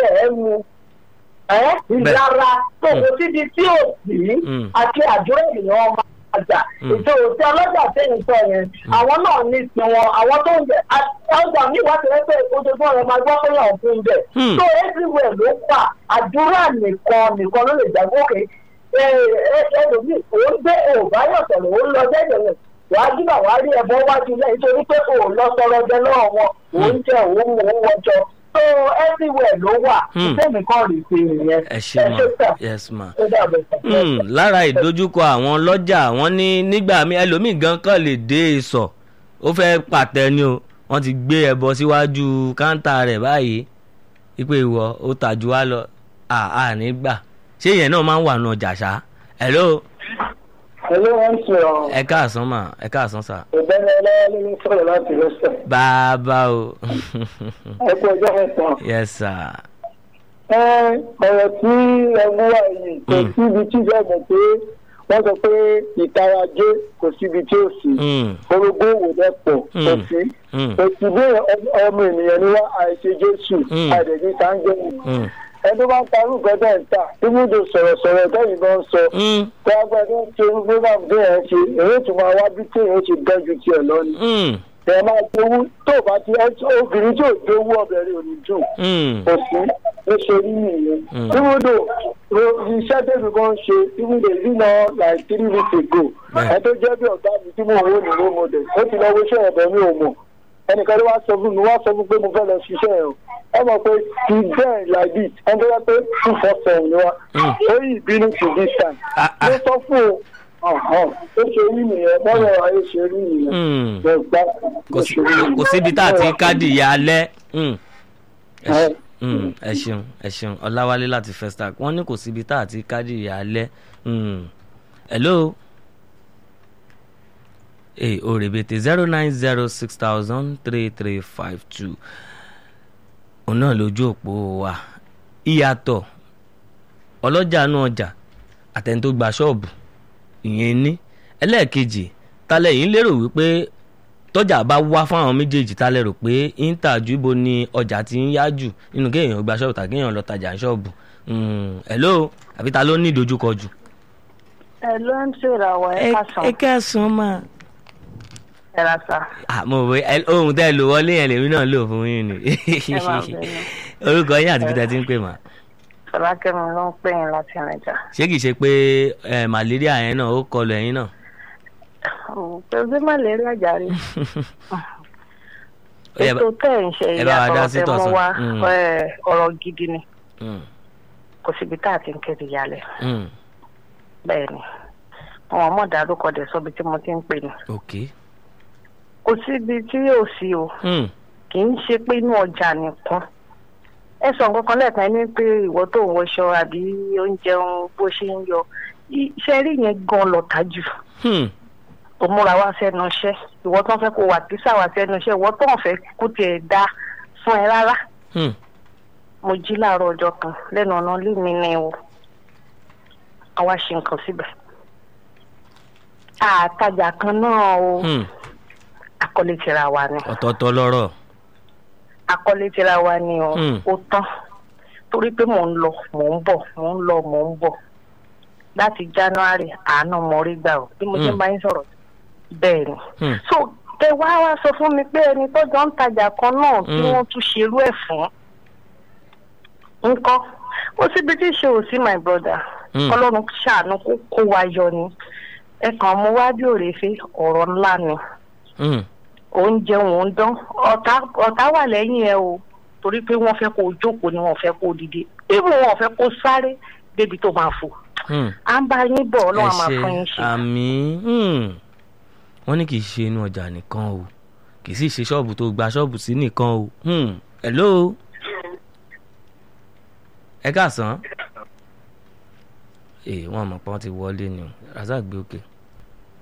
jẹ ẹ mu ẹ ìlara tó kò síbi tí ò sí Mm. àti àdúrà ènìyàn ọmọ àjà Mm. ètò òsì ọlọ́jà tẹ̀yìn sọ yẹn àwọn náà ní tiwọn àwọn tó ń jẹ ọjà mi wá tẹ̀lé pé ojoojúmọ́ rẹ máa gbọ́ pé yàn fún bẹ̀ Mm. so everywhere ló fà àdúrà nìkan nìkan ló lè jágbókè ẹlòmíì òun gbé òbáyọ̀ sọ̀rọ̀ òun lọ jẹ́jẹ̀ rẹ̀ wàá jìnnà wàá rí ẹbọ wájú lẹ́yìn torí pé òun lọ sọ̀rọ̀ jẹ lọ́wọ́ wọn òun jẹ òun mú òun wọjọ so everywhere ló wà Hmm. ìfẹ́mi kan rè sí ìyẹn ẹ ṣe ma sà yes ma. ó dàbẹ̀ sà. Hmm, lára ìdojúkọ àwọn lọ́jà wọn ní nígbà míì ẹlòmíì gan kàn lè dé ìsọ̀ ó fẹ́ pàtẹ ni o wọ́n ti gbé ẹbọ síwájú káńtà rẹ̀ báyìí wípé ìwọ ó tàjú wá lọ àà nígbà ṣé ìyẹn náà máa ń wà nù ọjà ṣá hello Hello, wọ́n ń sọ̀rọ̀ ẹ káàsán mà ẹ káàsán sà ìbẹ́ni ọlọ́wọ́lé ní sọ̀rọ̀ láti rẹ́sẹ̀. bàbá o ẹ kú ọjọ́ mẹ́ta. yes sir ẹ ọ̀rọ̀ tí ẹgbẹ́ wà yìí kò Mm. síbi tí ìjọba mọ̀ pé wọ́n sọ pé ìtarajé kò síbi tí ó sí. Hmm, orogún òwò dẹ́pọ̀ kò Mm. sí. hmm, òsì bí ọmọ ènìyàn ni wá àìṣe jésù Mm. àdèjì sáńgẹ́ hmm, ẹni bá ń parú gbẹ́dẹ̀ ń tà ibùdó sọ̀rọ̀sọ̀rọ̀ tẹ́yìn náà ń sọ hmm, tí agbẹ́dẹ́ ń ṣe program bí ẹ̀ ń ṣe èrè tó máa wá bí tí èèyàn ṣe dẹ́jú tiẹ̀ lọ ni. hmm, ẹ máa gbowó tó bá ti ẹ obìnrin tí ò gbowó ọbẹ̀ rẹ̀ ò ní dùn hmm, kò sí ló ṣe rí nìyẹn. Mm. ibùdó iṣẹ́ tẹ̀mí kan ń ṣe ibùdó ìdíná like three weeks ago Bẹ́ẹ̀. ẹ tó jẹ́ bí ọ̀gá mi tí mo wò ní ló mo dẹ̀ ó ti lọ wo iṣẹ́ ọ̀bẹ mi ò mọ̀ ẹnìkan ló wá sọ fún mi wá sọ fún pé mo fẹ́ lọ ṣiṣẹ́ ẹ̀ o ẹ mọ̀ pé ti bẹ́ẹ̀ like this ẹni tó yẹ pé two four seven ni wá Mm. ó yí ìbínú to this time Ah, ah. ló sọ fún o ọ̀hún ó ṣe rí nìyẹn bọ́lá ayé ṣe rí nìyẹn hmm. gbẹ̀gbá kò sí- kò síbi tá a ti káàdì ìyá alẹ́ Hmm. Ẹ ṣe- Hmm, ẹ ṣeun ẹ ṣeun ọláwálé láti festac wọ́n ní kò síbi tá a ti káàdì ìyá alẹ́ Hmm. hello ee òrèbètè zero nine zero six thousand three three five two òun náà lójú òpó wa ìyàtọ̀ ọlọ́jà nú ọjà àtẹni tó gba ṣọ́ọ̀bù ìyẹn ní ẹlẹ́ẹ̀kejì tálẹ̀ yìí lérò wípé tọ́jà bá wá fún àwọn méjèèjì tá lérò pé íńtà ju ibo ni ọjà ti ń yá jù nínú kéèyàn gba ṣọ́ọ̀bù tàbí kéèyàn lọ tajà ní ṣọ́ọ̀bù Mm, hello àbí ta ló ní ìdojúkọ jù. ẹ ló ń ṣèràwọ̀ ẹ kásán ẹ kẹsàn-án mà. ẹ ra sa àmọ́ òwe ẹ- ohun tẹ́ ẹ lò wọlé yẹn lèmi náà lò fún yín ni. ẹ máa bẹ̀rẹ̀ orúkọ yín àti peter ti ń pè mà. fọlákẹ́mi ló ń pè yín láti rìnjà. ṣé kìí ṣe pé ẹ, malaria yẹn náà ó kọlù ẹ̀yin náà. pẹ̀lú malaria jàre Ó yẹ bá- ètò tẹ̀ ń ṣe ẹ bá wa dá ìyàtọ̀ sí tẹ mú tọ̀sán. wá Mm. ẹ, ọ̀rọ̀ gidi ni Mm, kò síbi tá a ti ń kéde yálẹ̀ mm, bẹ́ẹ̀ ni àwọn ọmọ dárúkọ dẹ̀ sọ́bi tí mo ti ń pè ní ok. kò síbi tí yóò sí o Mm, kì í ṣe pé inú ọjà nìkan ẹ sọ nǹkan kan lẹ́ẹ̀kan ní pé ìwọ tó ń wọṣọ àbí oúnjẹ ń bó ṣe ń yọ iṣẹ́ rí yẹn gan lọ́ta jù hmm, tó múra wá sẹ́nu iṣẹ́ ìwọ tó ń fẹ́ kó wà kísà wá sẹ́nu iṣẹ́ ìwọ tó ń fẹ́ kó tiẹ̀ dá fún ẹ rárá hmm, mo jí láàárọ̀ ọjọ́ kan lẹ́nu ọ̀nà ilé mi ní o àwa ṣe nǹkan síbẹ̀ àtajà kan náà o hmm. akọ́lé tira wa ni ọ̀tọ̀ọ̀tọ̀ lọ́rọ̀. akọ́lé tira wa ni o Hmm. ó tán torí pé mò ń lọ mò ń bọ̀ mò ń lọ mò ń bọ̀ láti january àánú mo rí gbà o bí mo ṣe ń Hmm. bá yín sọ̀rọ̀ bẹ́ẹ̀ ni Hmm. so tẹ wá wá sọ fún mi pé ẹni tó jọ ń tajà kan náà tí Hmm. wọ́n tún ṣerú ẹ̀ fún nǹkan ó síbi tí ṣe ò sí my brother Hmm. ọlọ́run ṣàánú kó kó wa yọ ni ẹ kàn mú wá bí òrèfé ọ̀rọ̀ ńlá ni Hmm, oúnjẹ òun dán ọ̀tá ọ̀tá wà lẹ́yìn ẹ o torí pé wọ́n fẹ́ kó o jókòó ni wọ́n fẹ́ kó o dìde even wọ́n fẹ́ kó o sáré débi tó máa fò hmm. à ń bá yín bọ̀ ẹ ọlọ́run á máa ṣe fún yín ṣe. àmì wọ́n ní kì í ṣe inú ọjà nìkan o kì í sì ṣe ṣọ́ọ̀bù tó gba ṣọ́ọ̀bù sí nìkan o Hmm, hello ẹ káàsán ee wọn mọ̀ pé wọ́n ti wọlé ni o razak gbé òkè.